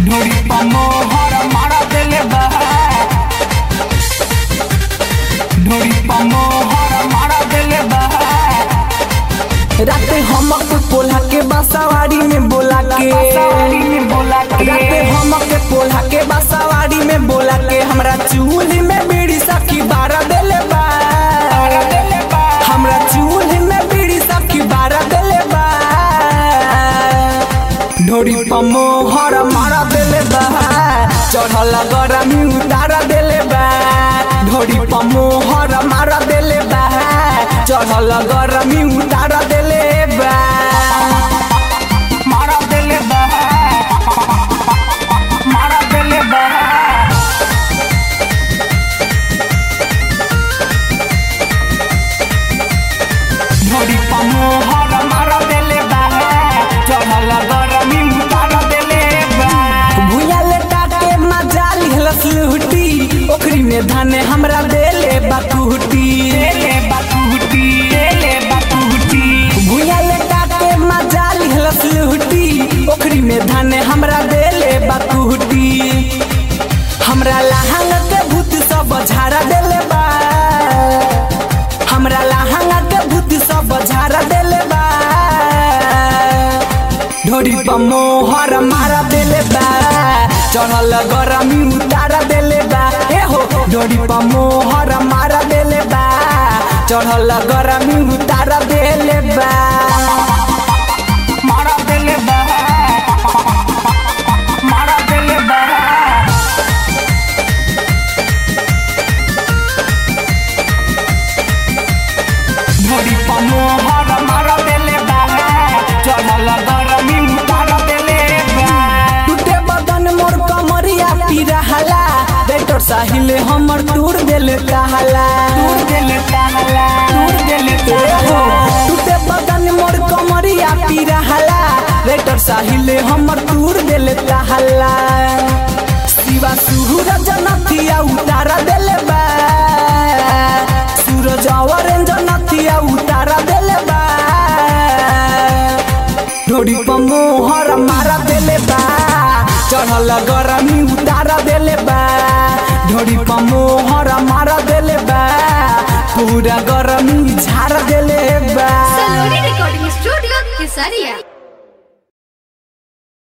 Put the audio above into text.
ढोरी पमोहर मारा देले बा ढोरी पमोहर मारा देले बा राते हमक पोल्हा के बासावाड़ी में बोला के सवारी में बोला के राते हमक पोल्हा के बासावाड़ी में बोला के हमरा चूल्ही में बीड़ी सखी बारा देले बा मारा देले बा हमरा चूल्ही में बीड़ी सखी बारा देले बा ढोरी पमोहर मारा देले बा चढ़ल गरमी उतारा देले बा ढोरी पमोहर मारा देले बा चढ़ल गरमी उतारा देले बा मारा देले बा मारा देले बा ढोरी पमोहर मारा देले बा चढ़ल गरमी उतारा देले बा भुया लेटा के मजा लिहलस लुटी ओखरी में धाने हमरा देले बाकुटी देले बाकुटी देले बाकुटी भुया लेटा के मजा लिहलस लुटी ओखरी में धाने हमरा देले बाकुटी हमरा लहंग के भूत सब झाड़ा देले बा हमरा लहंग के भूत सब झाड़ा देले बा ढोरी पमोहर मारा देले बा चढ़ल गरमी उतारा देले बा ए हो ढोरी पमोहर मारा देले बा चढ़ल गरमी उतारा देले बा मारा देले बा मारा देले बा ढोरी पमोहर मारा देले बा चढ़ल गरमी उतारा देले बा टूटे बदन मोर कमरिया पिरहला बेटर साहिल हमर टूर देले कहला दूर देले ताला दूर देले ए हो ताला टूटे बदन मोर कमरिया पिरहला बेटर साहिल हमर टूर देले कहला शिवा सूरज नथिया उतारा देले बा सूरज ऑरेंज नथिया उतारा देले बा ढोरी पमोहर मारा देले बा चढ़ल गरमी उतारा देले बा ढोरी पमोहर मारा देले बा पूरा गरमी झाड़ देले बा Saloni Recording Studio, Kesaria.